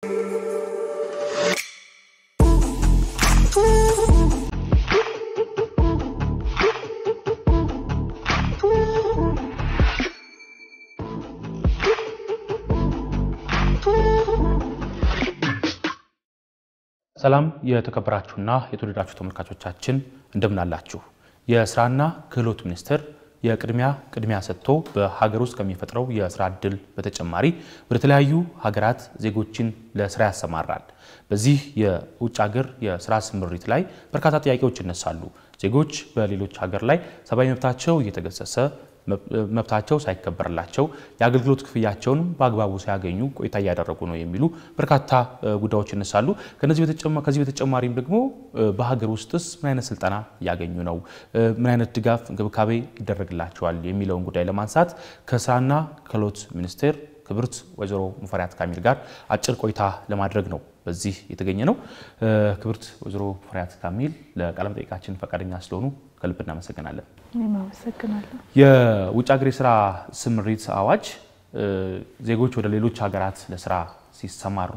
ሰላም የተከበራችሁና የተወደዳችሁ ተመልካቾቻችን እንደምን አላችሁ? የስራና ክህሎት ሚኒስቴር የቅድሚያ ቅድሚያ ሰጥቶ በሀገር ውስጥ ከሚፈጥረው የስራ እድል በተጨማሪ ወደ ተለያዩ ሀገራት ዜጎችን ለስራ ያሰማራል። በዚህ የውጭ ሀገር የስራ ስምሪት ላይ በርካታ ጥያቄዎች ይነሳሉ። ዜጎች በሌሎች ሀገር ላይ ሰብአዊ መብታቸው እየተገሰሰ መብታቸው ሳይከበርላቸው የአገልግሎት ክፍያቸውን በአግባቡ ሳያገኙ ቆይታ እያደረጉ ነው የሚሉ በርካታ ጉዳዮች ይነሳሉ። ከዚህ በተጨማሪም ደግሞ በሀገር ውስጥስ ምን አይነት ስልጠና እያገኙ ነው፣ ምን አይነት ድጋፍ እንክብካቤ ይደረግላቸዋል የሚለውን ጉዳይ ለማንሳት ከስራና ክህሎት ሚኒስቴር ክብርት ወይዘሮ ሙፈሪያት ካሚል ጋር አጭር ቆይታ ለማድረግ ነው በዚህ የተገኘ ነው። ክብርት ወይዘሮ ሙፈሪያት ካሚል ለቃለ መጠይቃችን ፈቃደኛ ስለሆኑ ከልብ እናመሰግናለን። አመሰግናለሁ። የውጭ ሀገር የስራ ስምሪት አዋጅ ዜጎች ወደ ሌሎች ሀገራት ለስራ ሲሰማሩ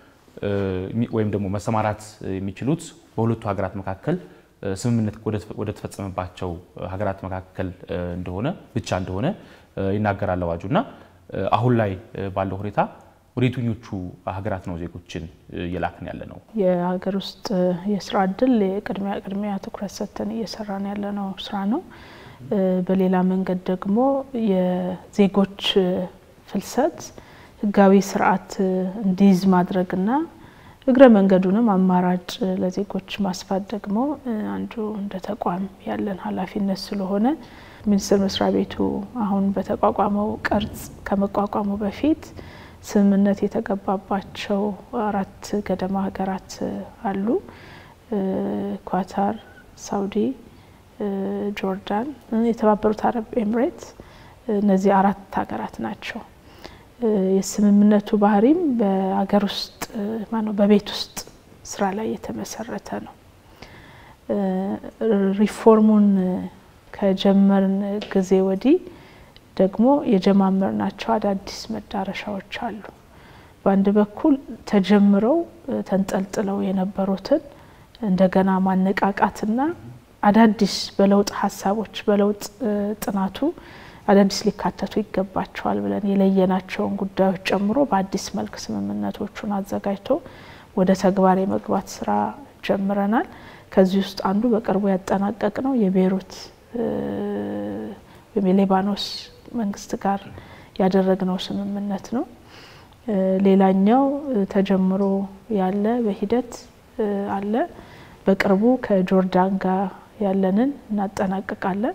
ወይም ደግሞ መሰማራት የሚችሉት በሁለቱ ሀገራት መካከል ስምምነት ወደ ተፈጸመባቸው ሀገራት መካከል እንደሆነ ብቻ እንደሆነ ይናገራል አዋጁ እና አሁን ላይ ባለው ሁኔታ ወደ የትኞቹ ሀገራት ነው ዜጎችን እየላክን ያለ ነው? የሀገር ውስጥ የስራ እድል የቅድሚያ ቅድሚያ ትኩረት ሰጥተን እየሰራን ያለነው ስራ ነው። በሌላ መንገድ ደግሞ የዜጎች ፍልሰት ህጋዊ ስርዓት እንዲይዝ ማድረግና እግረ መንገዱንም አማራጭ ለዜጎች ማስፋት ደግሞ አንዱ እንደ ተቋም ያለን ኃላፊነት ስለሆነ ሚኒስቴር መስሪያ ቤቱ አሁን በተቋቋመው ቅርጽ ከመቋቋሙ በፊት ስምምነት የተገባባቸው አራት ገደማ ሀገራት አሉ። ኳታር፣ ሳውዲ፣ ጆርዳን፣ የተባበሩት አረብ ኤምሬት እነዚህ አራት ሀገራት ናቸው። የስምምነቱ ባህሪም በሀገር ውስጥ ማነው በቤት ውስጥ ስራ ላይ የተመሰረተ ነው። ሪፎርሙን ከጀመርን ጊዜ ወዲህ ደግሞ የጀማመርናቸው አዳዲስ መዳረሻዎች አሉ። በአንድ በኩል ተጀምረው ተንጠልጥለው የነበሩትን እንደገና ማነቃቃትና አዳዲስ በለውጥ ሀሳቦች በለውጥ ጥናቱ አዳዲስ ሊካተቱ ይገባቸዋል ብለን የለየናቸውን ጉዳዮች ጨምሮ በአዲስ መልክ ስምምነቶቹን አዘጋጅቶ ወደ ተግባር የመግባት ስራ ጀምረናል። ከዚህ ውስጥ አንዱ በቅርቡ ያጠናቀቅ ነው የቤይሩት ወይም የሌባኖስ መንግስት ጋር ያደረግነው ስምምነት ነው። ሌላኛው ተጀምሮ ያለ በሂደት አለ። በቅርቡ ከጆርዳን ጋር ያለንን እናጠናቅቃለን።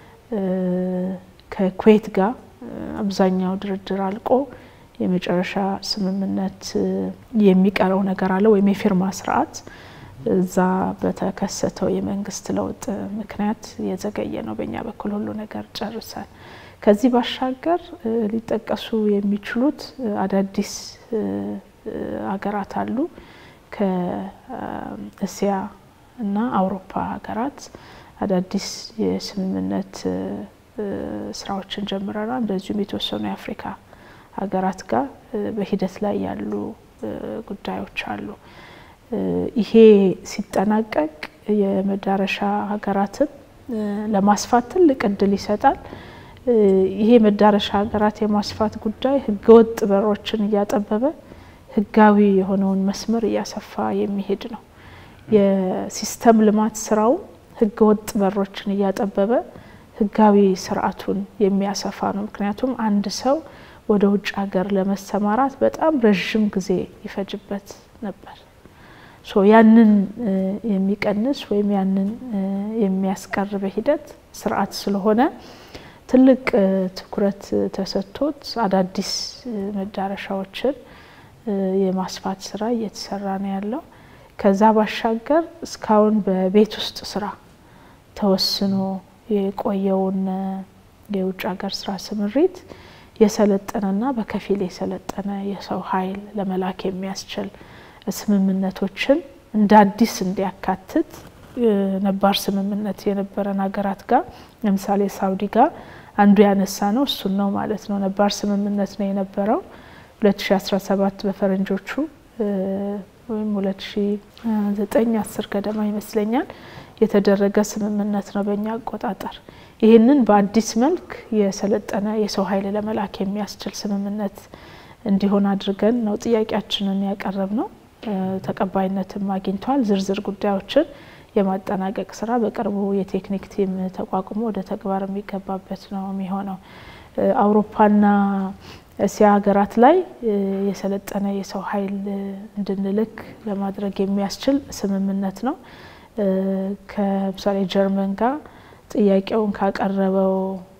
ከኩዌት ጋር አብዛኛው ድርድር አልቆ የመጨረሻ ስምምነት የሚቀረው ነገር አለ ወይም የፊርማ ስርዓት እዛ በተከሰተው የመንግስት ለውጥ ምክንያት የዘገየ ነው። በእኛ በኩል ሁሉ ነገር ጨርሰን ከዚህ ባሻገር ሊጠቀሱ የሚችሉት አዳዲስ ሀገራት አሉ። ከእስያ እና አውሮፓ ሀገራት አዳዲስ የስምምነት ስራዎችን ጀምረናል። እንደዚሁም የተወሰኑ የአፍሪካ ሀገራት ጋር በሂደት ላይ ያሉ ጉዳዮች አሉ። ይሄ ሲጠናቀቅ የመዳረሻ ሀገራትን ለማስፋት ትልቅ እድል ይሰጣል። ይሄ መዳረሻ ሀገራት የማስፋት ጉዳይ ህገወጥ በሮችን እያጠበበ ህጋዊ የሆነውን መስመር እያሰፋ የሚሄድ ነው። የሲስተም ልማት ስራው ህገወጥ በሮችን እያጠበበ ህጋዊ ስርዓቱን የሚያሰፋ ነው። ምክንያቱም አንድ ሰው ወደ ውጭ ሀገር ለመሰማራት በጣም ረዥም ጊዜ ይፈጅበት ነበር። ሶ ያንን የሚቀንስ ወይም ያንን የሚያስቀር በሂደት ስርዓት ስለሆነ ትልቅ ትኩረት ተሰጥቶት አዳዲስ መዳረሻዎችን የማስፋት ስራ እየተሰራ ነው ያለው። ከዛ ባሻገር እስካሁን በቤት ውስጥ ስራ ተወስኖ የቆየውን የውጭ ሀገር ስራ ስምሪት የሰለጠነና በከፊል የሰለጠነ የሰው ኃይል ለመላክ የሚያስችል ስምምነቶችን እንደ አዲስ እንዲያካትት ነባር ስምምነት የነበረን ሀገራት ጋር ለምሳሌ ሳውዲ ጋር አንዱ ያነሳ ነው እሱን ነው ማለት ነው። ነባር ስምምነት ነው የነበረው 2017 በፈረንጆቹ ወይም 2009 10 ገደማ ይመስለኛል የተደረገ ስምምነት ነው በእኛ አቆጣጠር። ይህንን በአዲስ መልክ የሰለጠነ የሰው ኃይል ለመላክ የሚያስችል ስምምነት እንዲሆን አድርገን ነው ጥያቄያችንን ያቀረብ ነው። ተቀባይነትም አግኝቷል። ዝርዝር ጉዳዮችን የማጠናቀቅ ስራ በቅርቡ የቴክኒክ ቲም ተቋቁሞ ወደ ተግባር የሚገባበት ነው የሚሆነው። አውሮፓና እስያ ሀገራት ላይ የሰለጠነ የሰው ኃይል እንድንልክ ለማድረግ የሚያስችል ስምምነት ነው። ከምሳሌ ጀርመን ጋር ጥያቄውን ካቀረበው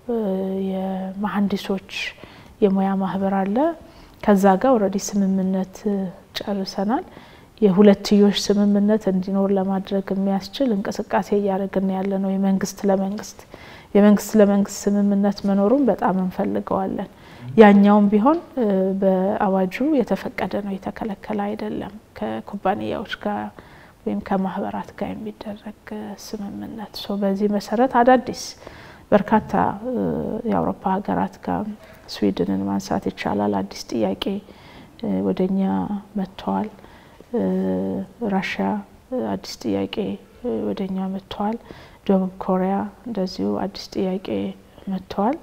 የመሀንዲሶች የሙያ ማህበር አለ። ከዛ ጋር ኦልሬዲ ስምምነት ጨርሰናል። የሁለትዮሽ ስምምነት እንዲኖር ለማድረግ የሚያስችል እንቅስቃሴ እያደረግን ያለ ነው። የመንግስት ለመንግስት የመንግስት ለመንግስት ስምምነት መኖሩን በጣም እንፈልገዋለን። ያኛውም ቢሆን በአዋጁ የተፈቀደ ነው፣ የተከለከለ አይደለም። ከኩባንያዎች ጋር ወይም ከማህበራት ጋር የሚደረግ ስምምነት ሶ በዚህ መሰረት አዳዲስ በርካታ የአውሮፓ ሀገራት ጋር ስዊድንን ማንሳት ይቻላል። አዲስ ጥያቄ ወደኛ መጥተዋል። ራሽያ አዲስ ጥያቄ ወደኛ መጥተዋል። ደቡብ ኮሪያ እንደዚሁ አዲስ ጥያቄ መጥተዋል።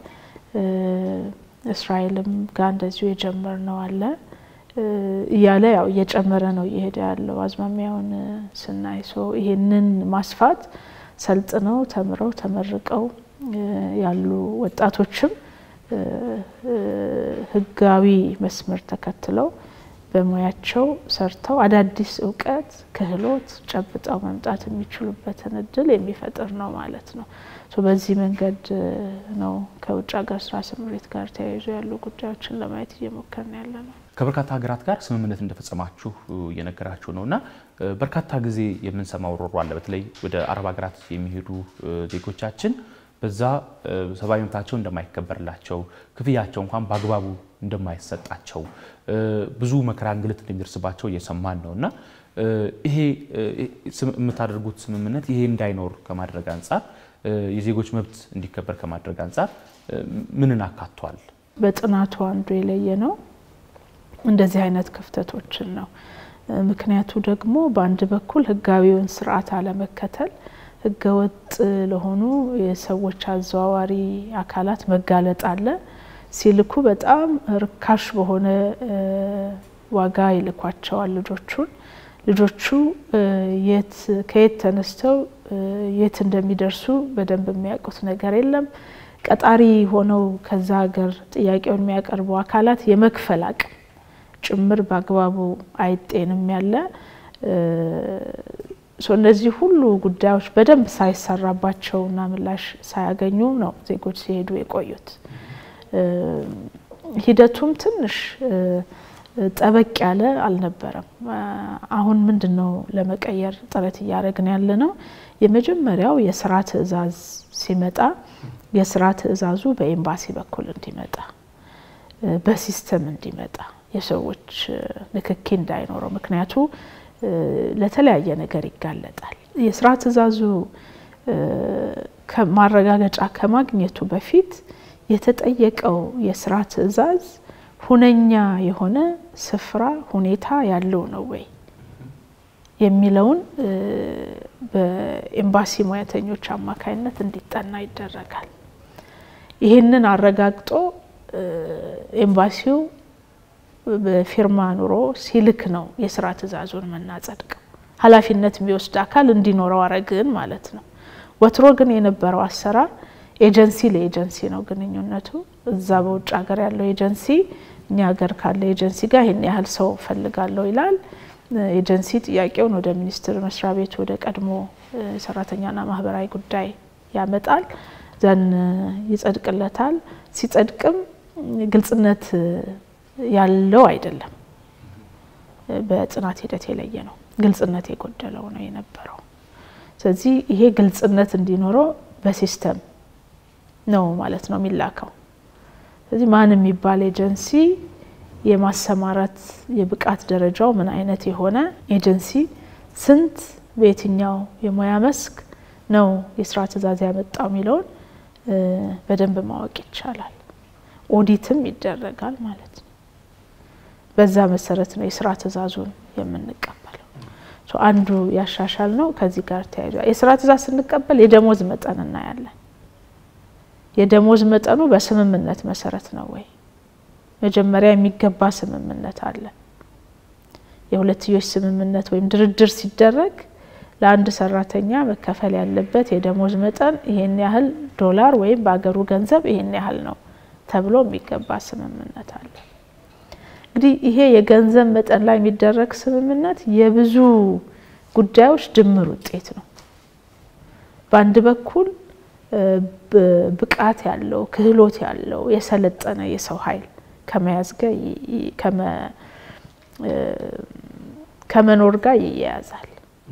እስራኤልም ጋር እንደዚሁ የጀመርነው አለ እያለ ያው እየጨመረ ነው እየሄደ ያለው አዝማሚያውን ስናይ ሶ ይሄንን ማስፋት ሰልጥነው ተምረው ተመርቀው ያሉ ወጣቶችም ህጋዊ መስመር ተከትለው በሙያቸው ሰርተው አዳዲስ እውቀት፣ ክህሎት ጨብጠው መምጣት የሚችሉበትን እድል የሚፈጥር ነው ማለት ነው። በዚህ መንገድ ነው ከውጭ ሀገር ስራ ስምሪት ጋር ተያይዞ ያሉ ጉዳዮችን ለማየት እየሞከርን ያለ ነው። ከበርካታ ሀገራት ጋር ስምምነት እንደፈጸማችሁ እየነገራችሁ ነው እና በርካታ ጊዜ የምንሰማው ሮሮ አለ። በተለይ ወደ አረብ ሀገራት የሚሄዱ ዜጎቻችን በዛ ሰብአዊ መብታቸው እንደማይከበርላቸው፣ ክፍያቸው እንኳን በአግባቡ እንደማይሰጣቸው፣ ብዙ መከራ እንግልት እንደሚደርስባቸው እየሰማን ነው እና ይሄ የምታደርጉት ስምምነት ይሄ እንዳይኖር ከማድረግ አንጻር የዜጎች መብት እንዲከበር ከማድረግ አንጻር ምንን አካቷል? በጥናቱ አንዱ የለየ ነው እንደዚህ አይነት ክፍተቶችን ነው። ምክንያቱ ደግሞ በአንድ በኩል ህጋዊውን ስርዓት አለመከተል፣ ህገወጥ ለሆኑ የሰዎች አዘዋዋሪ አካላት መጋለጥ አለ። ሲልኩ በጣም ርካሽ በሆነ ዋጋ ይልኳቸዋል ልጆቹን። ልጆቹ የት ከየት ተነስተው የት እንደሚደርሱ በደንብ የሚያውቁት ነገር የለም። ቀጣሪ ሆነው ከዛ ሀገር ጥያቄውን የሚያቀርቡ አካላት የመክፈል አቅም ጭምር በአግባቡ አይጤንም ያለ እነዚህ ሁሉ ጉዳዮች በደንብ ሳይሰራባቸውና ምላሽ ሳያገኙ ነው ዜጎች ሲሄዱ የቆዩት። ሂደቱም ትንሽ ጠበቅ ያለ አልነበረም። አሁን ምንድን ነው ለመቀየር ጥረት እያደረግን ያለ ነው። የመጀመሪያው የስራ ትዕዛዝ ሲመጣ የስራ ትዕዛዙ በኤምባሲ በኩል እንዲመጣ በሲስተም እንዲመጣ የሰዎች ንክኪ እንዳይኖረው፣ ምክንያቱ ለተለያየ ነገር ይጋለጣል። የስራ ትዕዛዙ ማረጋገጫ ከማግኘቱ በፊት የተጠየቀው የስራ ትዕዛዝ ሁነኛ የሆነ ስፍራ ሁኔታ ያለው ነው ወይ የሚለውን በኤምባሲ ሙያተኞች አማካይነት እንዲጠና ይደረጋል። ይህንን አረጋግጦ ኤምባሲው በፊርማ ኑሮ ሲልክ ነው የስራ ትዕዛዙን የምናጸድቀው። ኃላፊነት የሚወስድ አካል እንዲኖረው አረግን ማለት ነው። ወትሮ ግን የነበረው አሰራር ኤጀንሲ ለኤጀንሲ ነው ግንኙነቱ። እዛ በውጭ ሀገር ያለው ኤጀንሲ እኛ ሀገር ካለ ኤጀንሲ ጋር ይህን ያህል ሰው ፈልጋለሁ ይላል። ኤጀንሲ ጥያቄውን ወደ ሚኒስቴር መስሪያ ቤት ወደ ቀድሞ ሰራተኛና ማህበራዊ ጉዳይ ያመጣል፣ ዘን ይጸድቅለታል። ሲጸድቅም ግልጽነት ያለው አይደለም። በጥናት ሂደት የለየ ነው። ግልጽነት የጎደለው ነው የነበረው። ስለዚህ ይሄ ግልጽነት እንዲኖረው በሲስተም ነው ማለት ነው የሚላከው። ስለዚህ ማን የሚባል ኤጀንሲ የማሰማራት የብቃት ደረጃው ምን አይነት የሆነ ኤጀንሲ ስንት በየትኛው የሙያ መስክ ነው የስራ ትዕዛዝ ያመጣው የሚለውን በደንብ ማወቅ ይቻላል። ኦዲትም ይደረጋል ማለት ነው። በዛ መሰረት ነው የስራ ትዕዛዙን የምንቀበለው። አንዱ ያሻሻል ነው። ከዚህ ጋር ተያይዟል። የስራ ትእዛዝ ስንቀበል የደሞዝ መጠን እናያለን። የደሞዝ መጠኑ በስምምነት መሰረት ነው ወይ? መጀመሪያ የሚገባ ስምምነት አለ። የሁለትዮሽ ስምምነት ወይም ድርድር ሲደረግ ለአንድ ሰራተኛ መከፈል ያለበት የደሞዝ መጠን ይሄን ያህል ዶላር ወይም በአገሩ ገንዘብ ይሄን ያህል ነው ተብሎ የሚገባ ስምምነት አለ። እንግዲህ ይሄ የገንዘብ መጠን ላይ የሚደረግ ስምምነት የብዙ ጉዳዮች ድምር ውጤት ነው። በአንድ በኩል ብቃት ያለው ክህሎት ያለው የሰለጠነ የሰው ኃይል ከመያዝ ጋር ከመኖር ጋር ይያያዛል።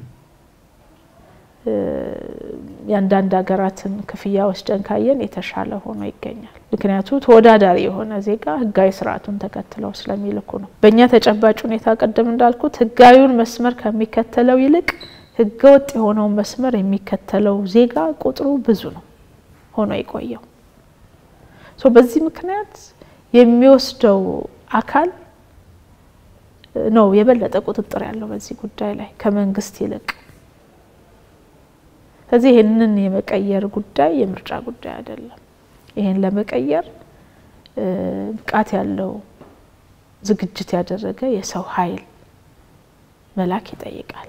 የአንዳንድ ሀገራትን ክፍያ ወስደን ካየን የተሻለ ሆኖ ይገኛል። ምክንያቱ ተወዳዳሪ የሆነ ዜጋ ህጋዊ ስርዓቱን ተከትለው ስለሚልኩ ነው። በእኛ ተጨባጭ ሁኔታ ቅድም እንዳልኩት ህጋዊውን መስመር ከሚከተለው ይልቅ ህገወጥ የሆነውን መስመር የሚከተለው ዜጋ ቁጥሩ ብዙ ነው ሆኖ የቆየው። በዚህ ምክንያት የሚወስደው አካል ነው የበለጠ ቁጥጥር ያለው በዚህ ጉዳይ ላይ ከመንግስት ይልቅ። ስለዚህ ይህንን የመቀየር ጉዳይ የምርጫ ጉዳይ አይደለም። ይህን ለመቀየር ብቃት ያለው ዝግጅት ያደረገ የሰው ኃይል መላክ ይጠይቃል።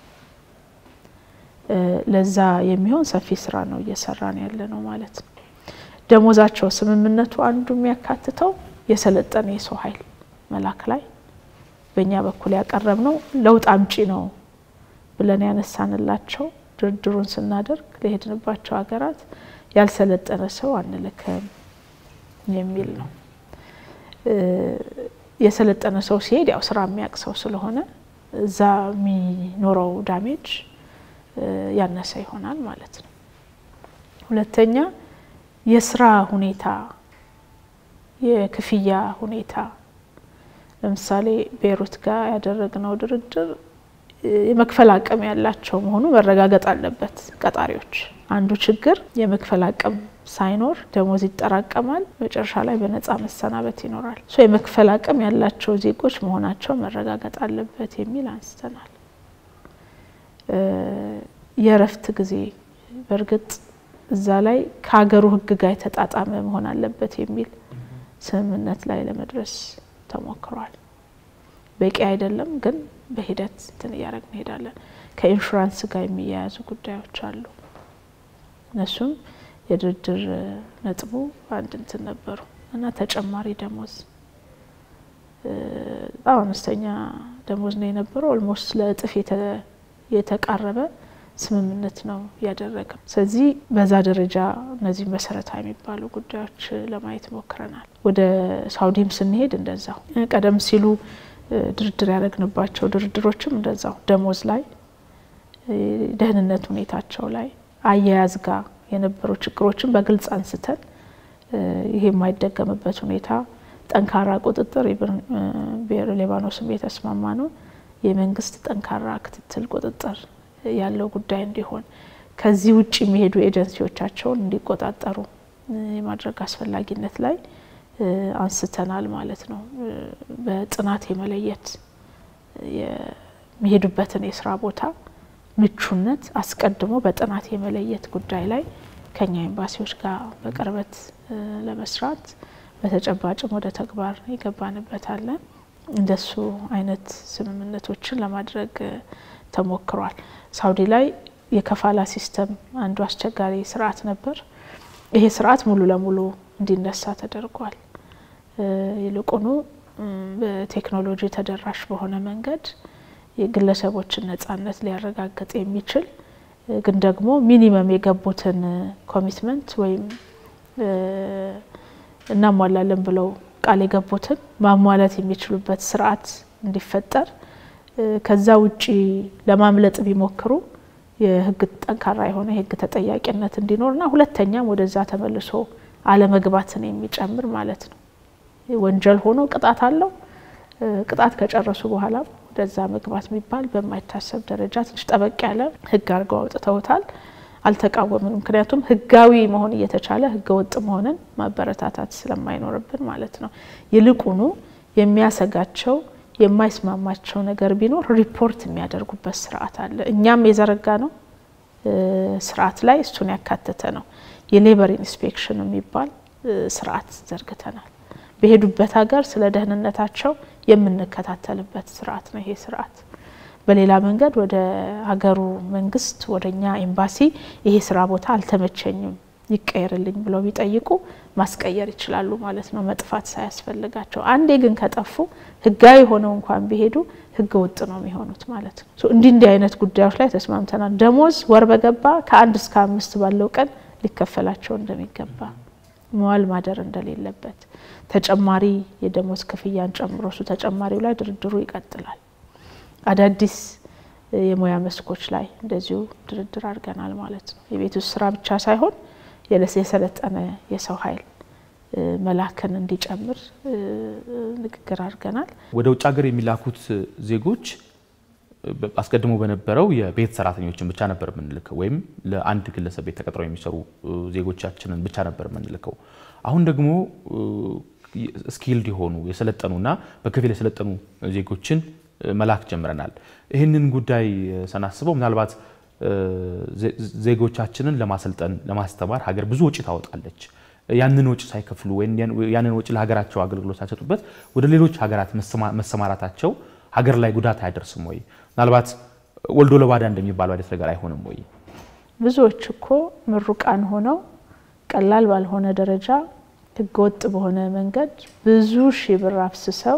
ለዛ የሚሆን ሰፊ ስራ ነው እየሰራን ያለ ነው ማለት ነው። ደሞዛቸው ስምምነቱ አንዱ የሚያካትተው የሰለጠነ የሰው ኃይል መላክ ላይ በእኛ በኩል ያቀረብ ነው ለውጥ አምጪ ነው ብለን ያነሳንላቸው ድርድሩን ስናደርግ ለሄድንባቸው ሀገራት ያልሰለጠነ ሰው አንልክም የሚል ነው። የሰለጠነ ሰው ሲሄድ ያው ስራ የሚያውቅ ሰው ስለሆነ እዛ የሚኖረው ዳሜጅ ያነሰ ይሆናል ማለት ነው። ሁለተኛ የስራ ሁኔታ፣ የክፍያ ሁኔታ ለምሳሌ ቤይሩት ጋር ያደረግነው ድርድር የመክፈል አቅም ያላቸው መሆኑ መረጋገጥ አለበት። ቀጣሪዎች አንዱ ችግር የመክፈል አቅም ሳይኖር ደሞዝ ይጠራቀማል፣ መጨረሻ ላይ በነጻ መሰናበት ይኖራል። ሶ የመክፈል አቅም ያላቸው ዜጎች መሆናቸው መረጋገጥ አለበት የሚል አንስተናል። የእረፍት ጊዜ በእርግጥ እዛ ላይ ከሀገሩ ሕግ ጋር የተጣጣመ መሆን አለበት የሚል ስምምነት ላይ ለመድረስ ተሞክሯል። በቂ አይደለም ግን በሂደት እንትን እያደረግ እንሄዳለን። ከኢንሹራንስ ጋር የሚያያዙ ጉዳዮች አሉ። እነሱም የድርድር ነጥቡ አንድ እንትን ነበሩ እና ተጨማሪ ደሞዝ በጣም አነስተኛ ደሞዝ ነው የነበረው። ኦልሞስት ለእጥፍ የተቃረበ ስምምነት ነው ያደረገው። ስለዚህ በዛ ደረጃ እነዚህ መሰረታዊ የሚባሉ ጉዳዮች ለማየት ሞክረናል። ወደ ሳውዲም ስንሄድ እንደዛው ቀደም ሲሉ ድርድር ያደረግንባቸው ድርድሮችም እንደዛው ደሞዝ ላይ፣ ደህንነት ሁኔታቸው ላይ አያያዝ ጋር የነበሩ ችግሮችን በግልጽ አንስተን ይሄ የማይደገምበት ሁኔታ ጠንካራ ቁጥጥር ብሔረ ሊባኖስም የተስማማ ነው የመንግስት ጠንካራ ክትትል ቁጥጥር ያለው ጉዳይ እንዲሆን ከዚህ ውጭ የሚሄዱ ኤጀንሲዎቻቸውን እንዲቆጣጠሩ የማድረግ አስፈላጊነት ላይ አንስተናል ማለት ነው። በጥናት የመለየት የሚሄዱበትን የስራ ቦታ ምቹነት አስቀድሞ በጥናት የመለየት ጉዳይ ላይ ከኛ ኤምባሲዎች ጋር በቅርበት ለመስራት በተጨባጭም ወደ ተግባር ይገባንበታለን። እንደሱ አይነት ስምምነቶችን ለማድረግ ተሞክሯል። ሳውዲ ላይ የከፋላ ሲስተም አንዱ አስቸጋሪ ስርዓት ነበር። ይሄ ስርዓት ሙሉ ለሙሉ እንዲነሳ ተደርጓል። ይልቁኑ በቴክኖሎጂ ተደራሽ በሆነ መንገድ የግለሰቦችን ነጻነት ሊያረጋግጥ የሚችል ግን ደግሞ ሚኒመም የገቡትን ኮሚትመንት ወይም እናሟላለን ብለው ቃል የገቡትን ማሟላት የሚችሉበት ስርዓት እንዲፈጠር ከዛ ውጪ ለማምለጥ ቢሞክሩ የህግ ጠንካራ የሆነ የህግ ተጠያቂነት እንዲኖርና ሁለተኛም ወደዛ ተመልሶ አለመግባትን የሚጨምር ማለት ነው። ወንጀል ሆኖ ቅጣት አለው። ቅጣት ከጨረሱ በኋላ ወደዛ መግባት የሚባል በማይታሰብ ደረጃ ትንሽ ጠበቅ ያለ ህግ አድርገው አውጥተውታል። አልተቃወምንም። ምክንያቱም ህጋዊ መሆን እየተቻለ ህገ ወጥ መሆንን ማበረታታት ስለማይኖርብን ማለት ነው። ይልቁኑ የሚያሰጋቸው የማይስማማቸው ነገር ቢኖር ሪፖርት የሚያደርጉበት ስርዓት አለ። እኛም የዘረጋ ነው ስርዓት ላይ እሱን ያካተተ ነው። የሌበር ኢንስፔክሽን የሚባል ስርዓት ዘርግተናል። በሄዱበት ሀገር ስለ ደህንነታቸው የምንከታተልበት ስርዓት ነው ይሄ ስርዓት። በሌላ መንገድ ወደ ሀገሩ መንግስት ወደ እኛ ኤምባሲ ይሄ ስራ ቦታ አልተመቸኝም ይቀየርልኝ ብለው ቢጠይቁ ማስቀየር ይችላሉ ማለት ነው፣ መጥፋት ሳያስፈልጋቸው። አንዴ ግን ከጠፉ ህጋዊ ሆነው እንኳን ቢሄዱ ህገ ወጥ ነው የሚሆኑት ማለት ነው። እንዲህ እንዲህ አይነት ጉዳዮች ላይ ተስማምተናል። ደሞዝ ወር በገባ ከአንድ እስከ አምስት ባለው ቀን ሊከፈላቸው እንደሚገባ መዋል ማደር እንደሌለበት ተጨማሪ የደሞዝ ክፍያን ጨምሮ እሱ ተጨማሪው ላይ ድርድሩ ይቀጥላል። አዳዲስ የሙያ መስኮች ላይ እንደዚሁ ድርድር አድርገናል ማለት ነው። የቤት ውስጥ ስራ ብቻ ሳይሆን የሰለጠነ የሰው ኃይል መላክን እንዲጨምር ንግግር አድርገናል። ወደ ውጭ ሀገር የሚላኩት ዜጎች አስቀድሞ በነበረው የቤት ሰራተኞችን ብቻ ነበር የምንልከው፣ ወይም ለአንድ ግለሰብ ቤት ተቀጥረው የሚሰሩ ዜጎቻችንን ብቻ ነበር የምንልከው። አሁን ደግሞ ስኪልድ የሆኑ የሰለጠኑና በከፊል የሰለጠኑ ዜጎችን መላክ ጀምረናል። ይህንን ጉዳይ ስናስበው ምናልባት ዜጎቻችንን ለማሰልጠን ለማስተማር ሀገር ብዙ ወጪ ታወጣለች። ያንን ወጪ ሳይከፍሉ ወይም ያንን ወጪ ለሀገራቸው አገልግሎት ሳይሰጡበት ወደ ሌሎች ሀገራት መሰማራታቸው ሀገር ላይ ጉዳት አያደርስም ወይ? ምናልባት ወልዶ ለባዳ እንደሚባለው አይነት ነገር አይሆንም ወይ? ብዙዎች እኮ ምሩቃን ሆነው ቀላል ባልሆነ ደረጃ ህገወጥ በሆነ መንገድ ብዙ ሺህ ብር አፍስሰው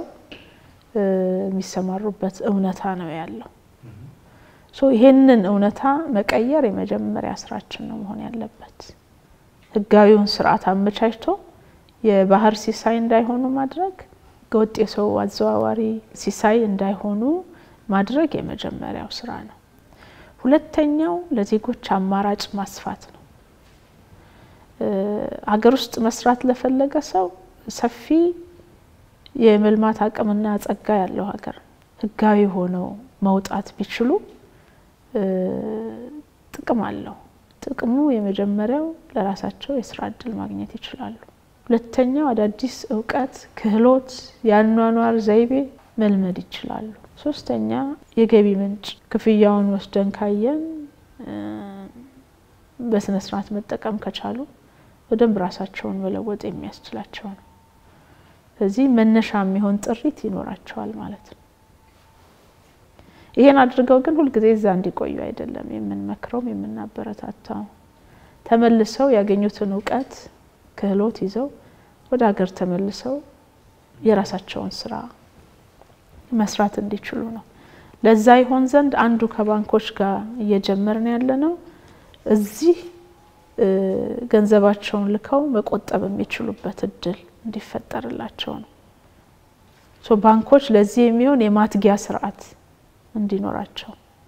የሚሰማሩበት እውነታ ነው ያለው። ይሄንን እውነታ መቀየር የመጀመሪያ ስራችን ነው መሆን ያለበት። ህጋዊውን ስርዓት አመቻችቶ የባህር ሲሳይ እንዳይሆኑ ማድረግ፣ ህገወጥ የሰው አዘዋዋሪ ሲሳይ እንዳይሆኑ ማድረግ የመጀመሪያው ስራ ነው። ሁለተኛው ለዜጎች አማራጭ ማስፋት ነው። ሀገር ውስጥ መስራት ለፈለገ ሰው ሰፊ የመልማት አቅምና ጸጋ ያለው ሀገር ህጋዊ ሆነው መውጣት ቢችሉ ጥቅም አለው። ጥቅሙ የመጀመሪያው ለራሳቸው የስራ እድል ማግኘት ይችላሉ። ሁለተኛው አዳዲስ እውቀት፣ ክህሎት፣ የአኗኗር ዘይቤ መልመድ ይችላሉ። ሶስተኛ የገቢ ምንጭ ክፍያውን ወስደን ካየን በስነ ስርዓት መጠቀም ከቻሉ በደንብ ራሳቸውን መለወጥ የሚያስችላቸው ነው። ስለዚህ መነሻ የሚሆን ጥሪት ይኖራቸዋል ማለት ነው። ይሄን አድርገው ግን ሁልጊዜ እዛ እንዲቆዩ አይደለም የምንመክረውም የምናበረታታው። ተመልሰው ያገኙትን እውቀት ክህሎት ይዘው ወደ ሀገር ተመልሰው የራሳቸውን ስራ መስራት እንዲችሉ ነው። ለዛ ይሆን ዘንድ አንዱ ከባንኮች ጋር እየጀመርን ያለ ነው እዚህ ገንዘባቸውን ልከው መቆጠብ የሚችሉበት እድል እንዲፈጠርላቸው ነው። ባንኮች ለዚህ የሚሆን የማትጊያ ስርዓት እንዲኖራቸው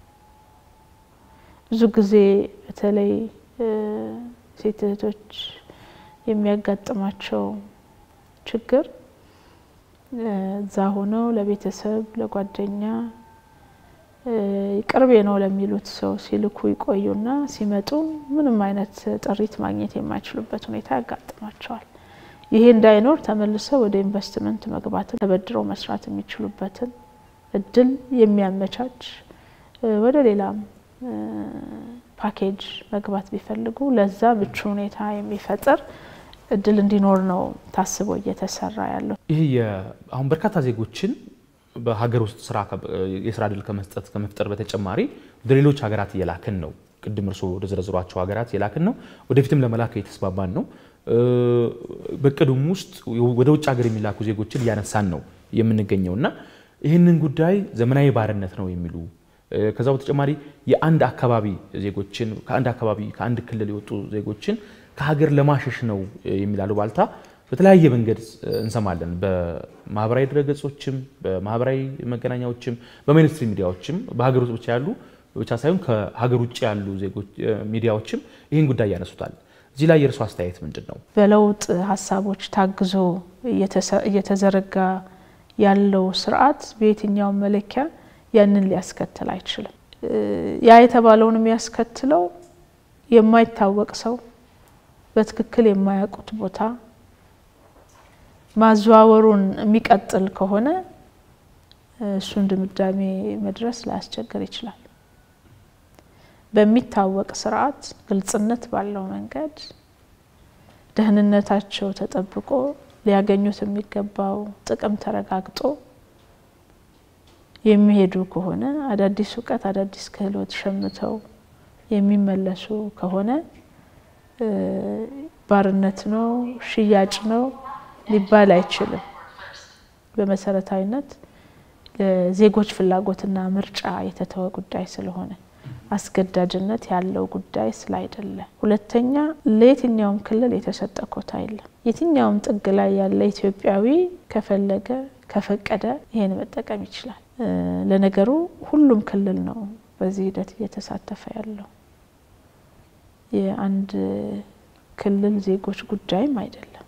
ብዙ ጊዜ በተለይ ሴት እህቶች የሚያጋጥማቸው ችግር እዛ ሆነው ለቤተሰብ ለጓደኛ ቅርቤ ነው ለሚሉት ሰው ሲልኩ ይቆዩና ሲመጡ ምንም አይነት ጥሪት ማግኘት የማይችሉበት ሁኔታ ያጋጥማቸዋል። ይሄ እንዳይኖር ተመልሰው ወደ ኢንቨስትመንት መግባትን ተበድረው መስራት የሚችሉበትን እድል የሚያመቻች ወደ ሌላም ፓኬጅ መግባት ቢፈልጉ ለዛ ምቹ ሁኔታ የሚፈጥር እድል እንዲኖር ነው ታስቦ እየተሰራ ያለው። ይህ አሁን በርካታ ዜጎችን በሀገር ውስጥ ስራ የስራ እድል ከመስጠት ከመፍጠር በተጨማሪ ወደ ሌሎች ሀገራት እየላክን ነው። ቅድም እርስዎ ወደ ዘረዝሯቸው ሀገራት እየላክን ነው። ወደፊትም ለመላክ እየተስማማን ነው። በቅዱም ውስጥ ወደ ውጭ ሀገር የሚላኩ ዜጎችን እያነሳን ነው የምንገኘው እና ይህንን ጉዳይ ዘመናዊ ባርነት ነው የሚሉ ከዛ በተጨማሪ የአንድ አካባቢ ዜጎችን ከአንድ አካባቢ ከአንድ ክልል የወጡ ዜጎችን ከሀገር ለማሸሽ ነው የሚል አሉባልታ በተለያየ መንገድ እንሰማለን። በማህበራዊ ድረገጾችም፣ በማህበራዊ መገናኛዎችም፣ በሜንስትሪም ሚዲያዎችም በሀገር ውስጥ ብቻ ያሉ ብቻ ሳይሆን ከሀገር ውጭ ያሉ ዜጎች ሚዲያዎችም ይህን ጉዳይ ያነሱታል። እዚህ ላይ የእርሱ አስተያየት ምንድን ነው? በለውጥ ሀሳቦች ታግዞ እየተዘረጋ ያለው ስርዓት በየትኛውም መለኪያ ያንን ሊያስከትል አይችልም። ያ የተባለውን የሚያስከትለው የማይታወቅ ሰው በትክክል የማያውቁት ቦታ ማዘዋወሩን የሚቀጥል ከሆነ እሱን ድምዳሜ መድረስ ላያስቸግር ይችላል። በሚታወቅ ስርዓት ግልጽነት ባለው መንገድ ደህንነታቸው ተጠብቆ ሊያገኙት የሚገባው ጥቅም ተረጋግጦ የሚሄዱ ከሆነ አዳዲስ እውቀት፣ አዳዲስ ክህሎት ሸምተው የሚመለሱ ከሆነ ባርነት ነው፣ ሽያጭ ነው ሊባል አይችልም። በመሰረታዊነት ለዜጎች ፍላጎትና ምርጫ የተተወ ጉዳይ ስለሆነ አስገዳጅነት ያለው ጉዳይ ስላይደለ፣ ሁለተኛ ለየትኛውም ክልል የተሰጠ ኮታ የለም። የትኛውም ጥግ ላይ ያለ ኢትዮጵያዊ ከፈለገ ከፈቀደ ይሄን መጠቀም ይችላል። ለነገሩ ሁሉም ክልል ነው በዚህ ሂደት እየተሳተፈ ያለው የአንድ ክልል ዜጎች ጉዳይም አይደለም።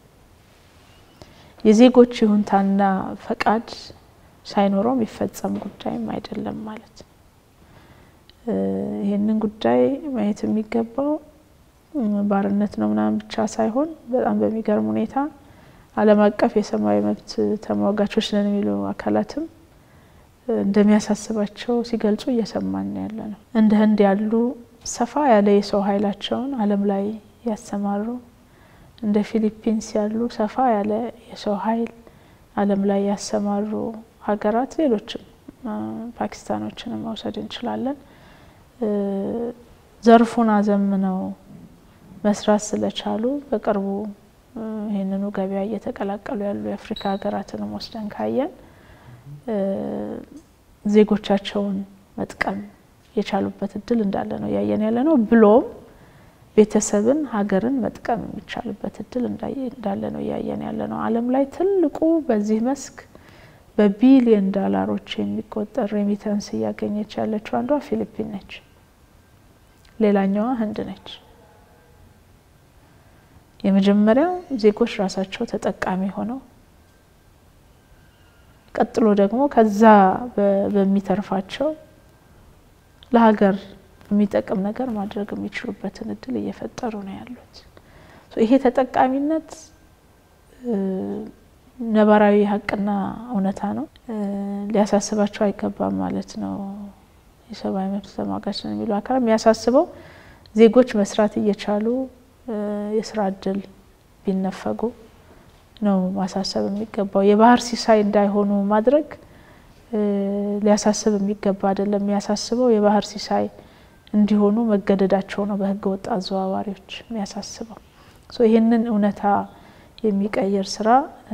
የዜጎች ይሁንታና ፈቃድ ሳይኖረው የሚፈጸም ጉዳይም አይደለም ማለት ነው። ይህንን ጉዳይ ማየት የሚገባው ባርነት ነው ምናምን ብቻ ሳይሆን በጣም በሚገርም ሁኔታ ዓለም አቀፍ የሰብአዊ መብት ተሟጋቾች ነን የሚሉ አካላትም እንደሚያሳስባቸው ሲገልጹ እየሰማን ያለ ነው። እንደ ህንድ ያሉ ሰፋ ያለ የሰው ኃይላቸውን ዓለም ላይ ያሰማሩ እንደ ፊሊፒንስ ያሉ ሰፋ ያለ የሰው ኃይል ዓለም ላይ ያሰማሩ ሀገራት ሌሎችም ፓኪስታኖችንም መውሰድ እንችላለን። ዘርፉን አዘምነው መስራት ስለቻሉ በቅርቡ ይህንኑ ገበያ እየተቀላቀሉ ያሉ የአፍሪካ ሀገራትንም ወስደን ካየን ዜጎቻቸውን መጥቀም የቻሉበት እድል እንዳለ ነው እያየን ያለ ነው። ብሎም ቤተሰብን፣ ሀገርን መጥቀም የሚቻልበት እድል እንዳለ ነው እያየን ያለ ነው። ዓለም ላይ ትልቁ በዚህ መስክ በቢሊየን ዶላሮች የሚቆጠር ሬሚታንስ እያገኘች ያለችው አንዷ ፊሊፒን ነች። ሌላኛዋ ህንድ ነች። የመጀመሪያው ዜጎች ራሳቸው ተጠቃሚ ሆነው ቀጥሎ ደግሞ ከዛ በሚተርፋቸው ለሀገር የሚጠቅም ነገር ማድረግ የሚችሉበትን እድል እየፈጠሩ ነው ያሉት። ይሄ ተጠቃሚነት ነባራዊ ሀቅና እውነታ ነው። ሊያሳስባቸው አይገባም ማለት ነው። የሰብአዊ መብት ተሟጋች ነው የሚሉ አካል የሚያሳስበው ዜጎች መስራት እየቻሉ የስራ እድል ቢነፈጉ ነው ማሳሰብ የሚገባው። የባህር ሲሳይ እንዳይሆኑ ማድረግ ሊያሳስብ የሚገባ አይደለም። የሚያሳስበው የባህር ሲሳይ እንዲሆኑ መገደዳቸው ነው በህገ ወጥ አዘዋዋሪዎች የሚያሳስበው። ይህንን እውነታ የሚቀይር ስራ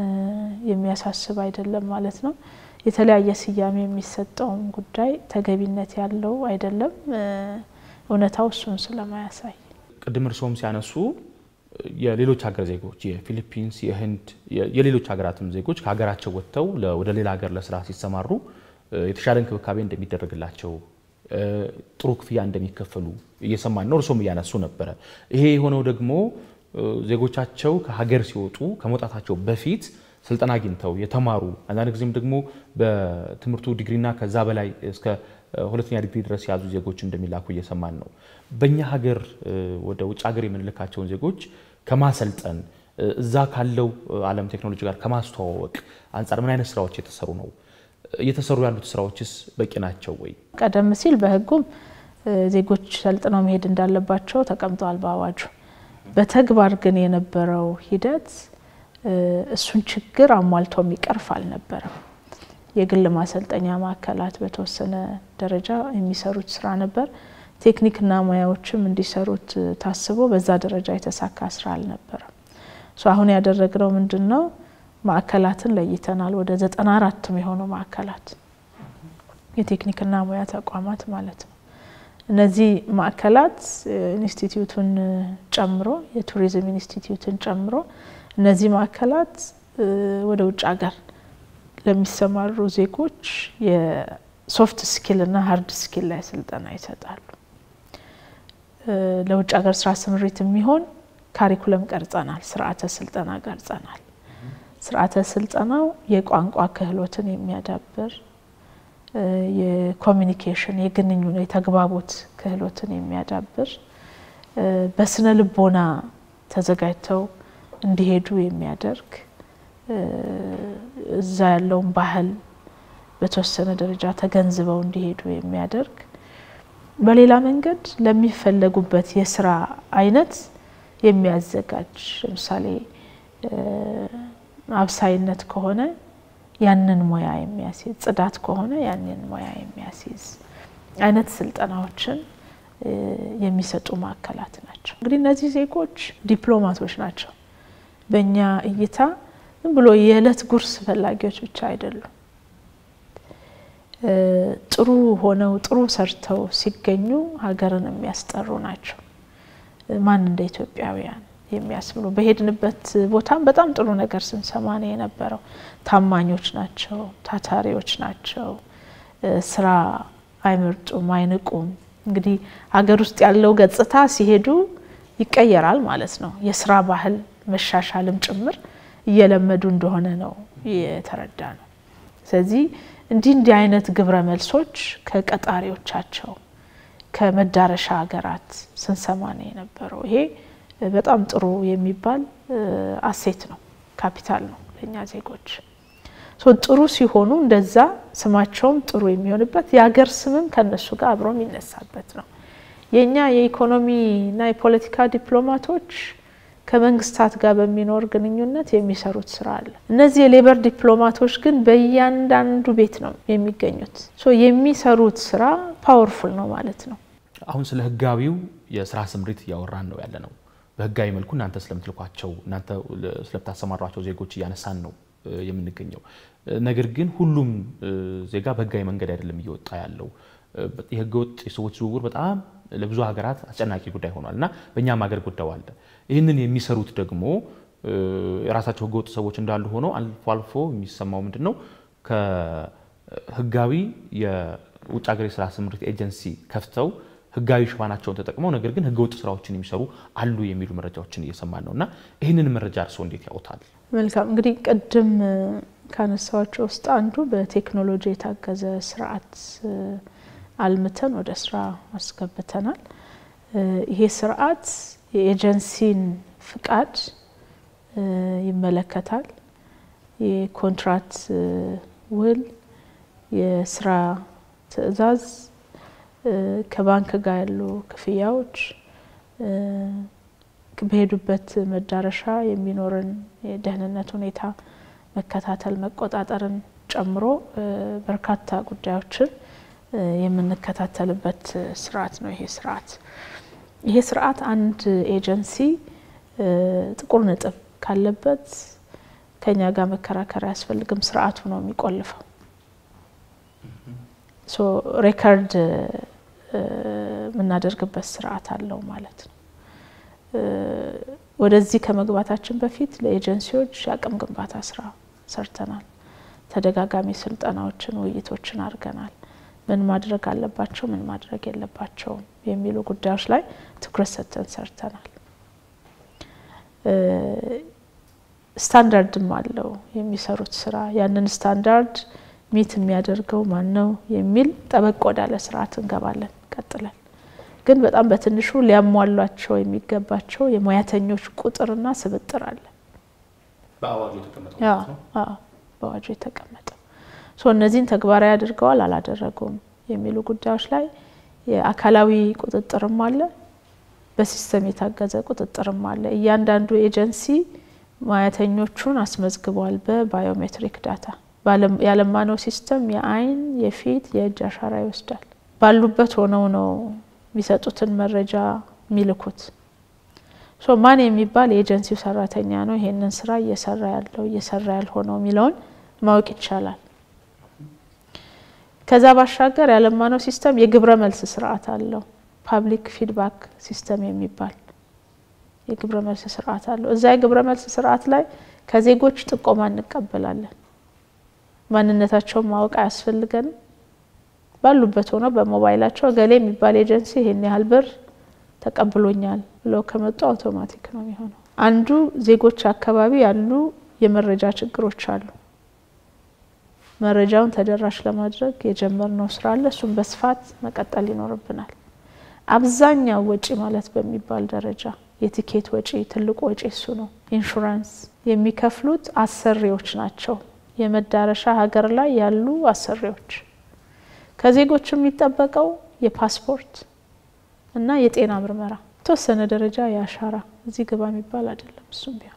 የሚያሳስብ አይደለም ማለት ነው። የተለያየ ስያሜ የሚሰጠውም ጉዳይ ተገቢነት ያለው አይደለም። እውነታው እሱን ስለማያሳይ ቅድም እርስዎም ሲያነሱ የሌሎች ሀገር ዜጎች የፊሊፒንስ፣ የህንድ፣ የሌሎች ሀገራትም ዜጎች ከሀገራቸው ወጥተው ወደ ሌላ ሀገር ለስራ ሲሰማሩ የተሻለ እንክብካቤ እንደሚደረግላቸው ጥሩ ክፍያ እንደሚከፈሉ እየሰማን ነው። እርስዎም እያነሱ ነበረ። ይሄ የሆነው ደግሞ ዜጎቻቸው ከሀገር ሲወጡ ከመውጣታቸው በፊት ስልጠና አግኝተው የተማሩ አንዳንድ ጊዜም ደግሞ በትምህርቱ ዲግሪና ከዛ በላይ እስከ ሁለተኛ ዲግሪ ድረስ የያዙ ዜጎች እንደሚላኩ እየሰማን ነው። በእኛ ሀገር ወደ ውጭ ሀገር የምንልካቸውን ዜጎች ከማሰልጠን እዛ ካለው ዓለም ቴክኖሎጂ ጋር ከማስተዋወቅ አንጻር ምን አይነት ስራዎች የተሰሩ ነው? እየተሰሩ ያሉት ስራዎችስ በቂ ናቸው ወይ? ቀደም ሲል በህጉም ዜጎች ሰልጥነው መሄድ እንዳለባቸው ተቀምጠዋል በአዋጁ። በተግባር ግን የነበረው ሂደት እሱን ችግር አሟልቶ የሚቀርፍ አልነበረም። የግል ማሰልጠኛ ማዕከላት በተወሰነ ደረጃ የሚሰሩት ስራ ነበር። ቴክኒክና ሙያዎችም እንዲሰሩት ታስቦ በዛ ደረጃ የተሳካ ስራ አልነበረም። አሁን ያደረግነው ምንድን ነው? ማዕከላትን ለይተናል። ወደ ዘጠና አራትም የሆኑ ማዕከላት የቴክኒክና ሙያ ተቋማት ማለት ነው። እነዚህ ማዕከላት ኢንስቲትዩቱን ጨምሮ የቱሪዝም ኢንስቲትዩትን ጨምሮ እነዚህ ማዕከላት ወደ ውጭ ሀገር ለሚሰማሩ ዜጎች የሶፍት ስኪል እና ሀርድ ስኪል ላይ ስልጠና ይሰጣሉ። ለውጭ ሀገር ስራ ስምሪት የሚሆን ካሪኩለም ቀርጸናል፣ ስርዓተ ስልጠና ቀርጸናል። ስርዓተ ስልጠናው የቋንቋ ክህሎትን የሚያዳብር የኮሚኒኬሽን የግንኙነት የተግባቦት ክህሎትን የሚያዳብር በስነ ልቦና ተዘጋጅተው እንዲሄዱ የሚያደርግ እዛ ያለውን ባህል በተወሰነ ደረጃ ተገንዝበው እንዲሄዱ የሚያደርግ በሌላ መንገድ ለሚፈለጉበት የስራ አይነት የሚያዘጋጅ ለምሳሌ አብሳይነት ከሆነ ያንን ሙያ የሚያስይዝ፣ ጽዳት ከሆነ ያንን ሙያ የሚያስይዝ አይነት ስልጠናዎችን የሚሰጡ ማዕከላት ናቸው። እንግዲህ እነዚህ ዜጎች ዲፕሎማቶች ናቸው። በእኛ እይታ ዝም ብሎ የዕለት ጉርስ ፈላጊዎች ብቻ አይደሉም። ጥሩ ሆነው ጥሩ ሰርተው ሲገኙ ሀገርን የሚያስጠሩ ናቸው። ማን እንደ ኢትዮጵያውያን የሚያስብሉ በሄድንበት ቦታም በጣም ጥሩ ነገር ስንሰማ ነው የነበረው። ታማኞች ናቸው፣ ታታሪዎች ናቸው፣ ስራ አይመርጡም፣ አይንቁም። እንግዲህ ሀገር ውስጥ ያለው ገጽታ ሲሄዱ ይቀየራል ማለት ነው። የስራ ባህል መሻሻልም ጭምር እየለመዱ እንደሆነ ነው የተረዳ ነው። ስለዚህ እንዲህ እንዲህ አይነት ግብረ መልሶች ከቀጣሪዎቻቸው ከመዳረሻ ሀገራት ስንሰማ ነው የነበረው። ይሄ በጣም ጥሩ የሚባል አሴት ነው፣ ካፒታል ነው ለእኛ ዜጎች። ጥሩ ሲሆኑ እንደዛ ስማቸውም ጥሩ የሚሆንበት የሀገር ስምም ከነሱ ጋር አብሮ የሚነሳበት ነው። የእኛ የኢኮኖሚና የፖለቲካ ዲፕሎማቶች ከመንግስታት ጋር በሚኖር ግንኙነት የሚሰሩት ስራ አለ። እነዚህ የሌበር ዲፕሎማቶች ግን በእያንዳንዱ ቤት ነው የሚገኙት። የሚሰሩት ስራ ፓወርፉል ነው ማለት ነው። አሁን ስለ ህጋዊው የስራ ስምሪት እያወራን ነው ያለ ነው። በህጋዊ መልኩ እናንተ ስለምትልኳቸው እናንተ ስለምታሰማሯቸው ዜጎች እያነሳን ነው የምንገኘው። ነገር ግን ሁሉም ዜጋ በህጋዊ መንገድ አይደለም እየወጣ ያለው። የህገወጥ የሰዎች ዝውውር በጣም ለብዙ ሀገራት አስጨናቂ ጉዳይ ሆኗል እና በእኛም ሀገር ጉዳዩ አለ። ይህንን የሚሰሩት ደግሞ የራሳቸው ህገወጥ ሰዎች እንዳሉ ሆነው አልፎ አልፎ የሚሰማው ምንድን ነው ከህጋዊ የውጭ ሀገር የስራ ስምሪት ኤጀንሲ ከፍተው ህጋዊ ሽፋናቸውን ተጠቅመው ነገር ግን ህገወጥ ስራዎችን የሚሰሩ አሉ የሚሉ መረጃዎችን እየሰማን ነው እና ይህንን መረጃ እርስዎ እንዴት ያውታል? መልካም እንግዲህ ቅድም ካነሳዋቸው ውስጥ አንዱ በቴክኖሎጂ የታገዘ ስርዓት አልምተን ወደ ስራ አስገብተናል። ይሄ ስርዓት የኤጀንሲን ፍቃድ ይመለከታል። የኮንትራት ውል፣ የስራ ትዕዛዝ፣ ከባንክ ጋር ያሉ ክፍያዎች፣ በሄዱበት መዳረሻ የሚኖርን የደህንነት ሁኔታ መከታተል መቆጣጠርን ጨምሮ በርካታ ጉዳዮችን የምንከታተልበት ስርዓት ነው። ይሄ ስርዓት ይሄ ስርዓት አንድ ኤጀንሲ ጥቁር ነጥብ ካለበት ከኛ ጋር መከራከር አያስፈልግም። ስርዓቱ ነው የሚቆልፈው። ሶ ሬከርድ የምናደርግበት ስርዓት አለው ማለት ነው። ወደዚህ ከመግባታችን በፊት ለኤጀንሲዎች የአቅም ግንባታ ስራ ሰርተናል። ተደጋጋሚ ስልጠናዎችን፣ ውይይቶችን አድርገናል። ምን ማድረግ አለባቸው፣ ምን ማድረግ የለባቸውም የሚሉ ጉዳዮች ላይ ትኩረት ሰጥተን ሰርተናል። ስታንዳርድም አለው የሚሰሩት ስራ። ያንን ስታንዳርድ ሚት የሚያደርገው ማን ነው የሚል ጠበቅ ወዳለ ስርዓት እንገባለን ቀጥለን። ግን በጣም በትንሹ ሊያሟሏቸው የሚገባቸው የሙያተኞች ቁጥርና ስብጥር አለ በአዋጁ የተቀመጠው። እነዚህን ተግባራዊ አድርገዋል አላደረጉም የሚሉ ጉዳዮች ላይ የአካላዊ ቁጥጥርም አለ፣ በሲስተም የታገዘ ቁጥጥርም አለ። እያንዳንዱ ኤጀንሲ ሙያተኞቹን አስመዝግቧል በባዮሜትሪክ ዳታ። ያለማነው ሲስተም የአይን፣ የፊት፣ የእጅ አሻራ ይወስዳል። ባሉበት ሆነው ነው የሚሰጡትን መረጃ የሚልኩት። ማን የሚባል የኤጀንሲው ሰራተኛ ነው ይሄንን ስራ እየሰራ ያለው እየሰራ ያልሆነው የሚለውን ማወቅ ይቻላል። ከዛ ባሻገር ያለማነው ሲስተም የግብረ መልስ ስርዓት አለው። ፓብሊክ ፊድባክ ሲስተም የሚባል የግብረ መልስ ስርዓት አለው። እዛ የግብረ መልስ ስርዓት ላይ ከዜጎች ጥቆማ እንቀበላለን። ማንነታቸውን ማወቅ አያስፈልገንም። ባሉበት ሆነው በሞባይላቸው እገሌ የሚባል ኤጀንሲ ይሄን ያህል ብር ተቀብሎኛል ብለው ከመጡ አውቶማቲክ ነው የሚሆነው። አንዱ ዜጎች አካባቢ ያሉ የመረጃ ችግሮች አሉ። መረጃውን ተደራሽ ለማድረግ የጀመርነው ስራ አለ። እሱም በስፋት መቀጠል ይኖርብናል። አብዛኛው ወጪ ማለት በሚባል ደረጃ የቲኬት ወጪ ትልቁ ወጪ እሱ ነው። ኢንሹራንስ የሚከፍሉት አሰሪዎች ናቸው። የመዳረሻ ሀገር ላይ ያሉ አሰሪዎች ከዜጎች የሚጠበቀው የፓስፖርት እና የጤና ምርመራ የተወሰነ ደረጃ የአሻራ እዚህ ግባ የሚባል አይደለም። እሱም ቢሆን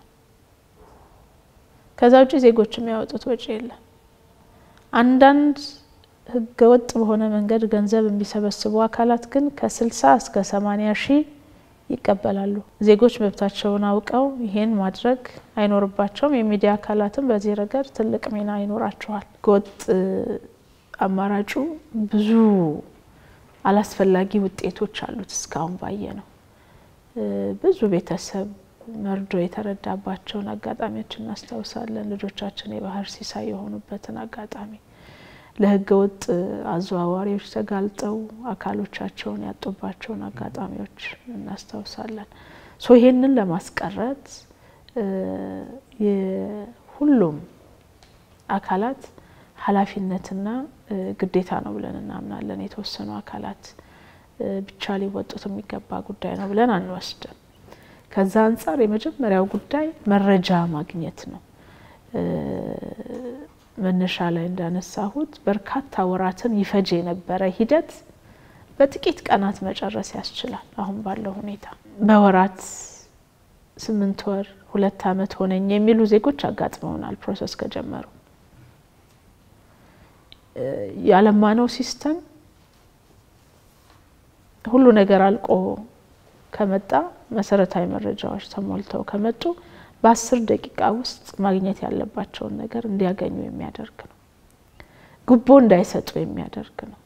ከዛ ውጭ ዜጎች የሚያወጡት ወጪ የለም። አንዳንድ ህገወጥ በሆነ መንገድ ገንዘብ የሚሰበስቡ አካላት ግን ከስልሳ እስከ ሰማኒያ ሺህ ይቀበላሉ። ዜጎች መብታቸውን አውቀው ይሄን ማድረግ አይኖርባቸውም። የሚዲያ አካላትም በዚህ ረገድ ትልቅ ሚና ይኖራቸዋል። ህገወጥ አማራጩ ብዙ አላስፈላጊ ውጤቶች አሉት። እስካሁን ባየ ነው ብዙ ቤተሰብ መርዶ የተረዳባቸውን አጋጣሚዎች እናስታውሳለን። ልጆቻችን የባህር ሲሳይ የሆኑበትን አጋጣሚ ለህገ ወጥ አዘዋዋሪዎች ተጋልጠው አካሎቻቸውን ያጡባቸውን አጋጣሚዎች እናስታውሳለን። ሶ ይሄንን ለማስቀረት የሁሉም አካላት ኃላፊነትና ግዴታ ነው ብለን እናምናለን። የተወሰኑ አካላት ብቻ ሊወጡት የሚገባ ጉዳይ ነው ብለን አንወስድም። ከዛ አንጻር የመጀመሪያው ጉዳይ መረጃ ማግኘት ነው። መነሻ ላይ እንዳነሳሁት በርካታ ወራትን ይፈጅ የነበረ ሂደት በጥቂት ቀናት መጨረስ ያስችላል። አሁን ባለው ሁኔታ በወራት ስምንት ወር ሁለት ዓመት ሆነኝ የሚሉ ዜጎች አጋጥመውናል። ፕሮሰስ ከጀመሩ ያለማነው ሲስተም ሁሉ ነገር አልቆ ከመጣ መሰረታዊ መረጃዎች ተሞልተው ከመጡ በአስር ደቂቃ ውስጥ ማግኘት ያለባቸውን ነገር እንዲያገኙ የሚያደርግ ነው። ጉቦ እንዳይሰጡ የሚያደርግ ነው።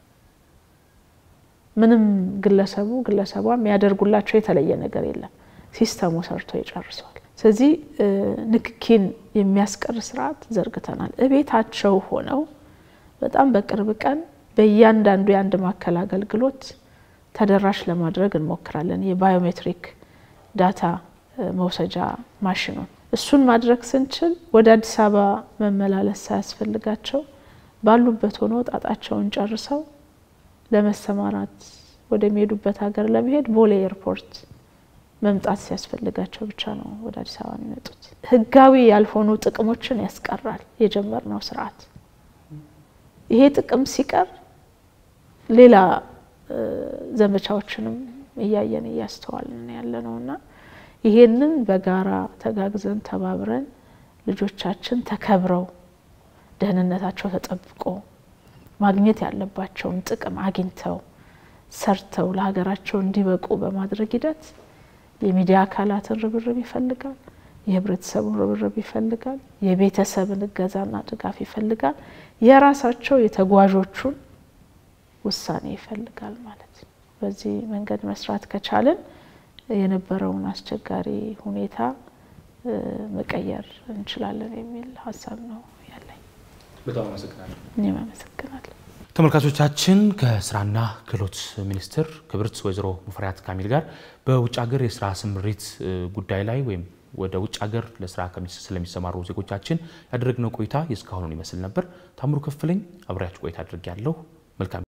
ምንም ግለሰቡ ግለሰቧ የሚያደርጉላቸው የተለየ ነገር የለም። ሲስተሙ ሰርቶ ይጨርሰዋል። ስለዚህ ንክኪን የሚያስቀር ስርዓት ዘርግተናል። እቤታቸው ሆነው በጣም በቅርብ ቀን በእያንዳንዱ የአንድ ማዕከል አገልግሎት ተደራሽ ለማድረግ እንሞክራለን። የባዮሜትሪክ ዳታ መውሰጃ ማሽኑን እሱን ማድረግ ስንችል ወደ አዲስ አበባ መመላለስ ሳያስፈልጋቸው ባሉበት ሆኖ ጣጣቸውን ጨርሰው ለመሰማራት ወደሚሄዱበት ሀገር ለመሄድ ቦሌ ኤርፖርት መምጣት ሲያስፈልጋቸው ብቻ ነው ወደ አዲስ አበባ የሚመጡት። ህጋዊ ያልሆኑ ጥቅሞችን ያስቀራል የጀመርነው ስርዓት። ይሄ ጥቅም ሲቀር ሌላ ዘመቻዎችንም እያየን እያስተዋልን ያለ ነው እና ይሄንን በጋራ ተጋግዘን ተባብረን ልጆቻችን ተከብረው ደህንነታቸው ተጠብቆ ማግኘት ያለባቸውን ጥቅም አግኝተው ሰርተው ለሀገራቸው እንዲበቁ በማድረግ ሂደት የሚዲያ አካላትን ርብርብ ይፈልጋል። የህብረተሰቡን ርብርብ ይፈልጋል። የቤተሰብን እገዛና ድጋፍ ይፈልጋል። የራሳቸው የተጓዦቹን ውሳኔ ይፈልጋል ማለት ነው። በዚህ መንገድ መስራት ከቻልን የነበረውን አስቸጋሪ ሁኔታ መቀየር እንችላለን የሚል ሀሳብ ነው ያለኝ። በጣም አመሰግናለሁ። እኔም አመሰግናለሁ። ተመልካቾቻችን ከስራና ክህሎት ሚኒስትር ክብርት ወይዘሮ ሙፈሪያት ካሚል ጋር በውጭ ሀገር የስራ ስምሪት ጉዳይ ላይ ወይም ወደ ውጭ ሀገር ለስራ ስለሚሰማሩ ዜጎቻችን ያደረግነው ቆይታ የእስካሁኑን ይመስል ነበር። ታምሩ ከፍለኝ አብሬያችሁ ቆይታ አድርጌያለሁ። መልካም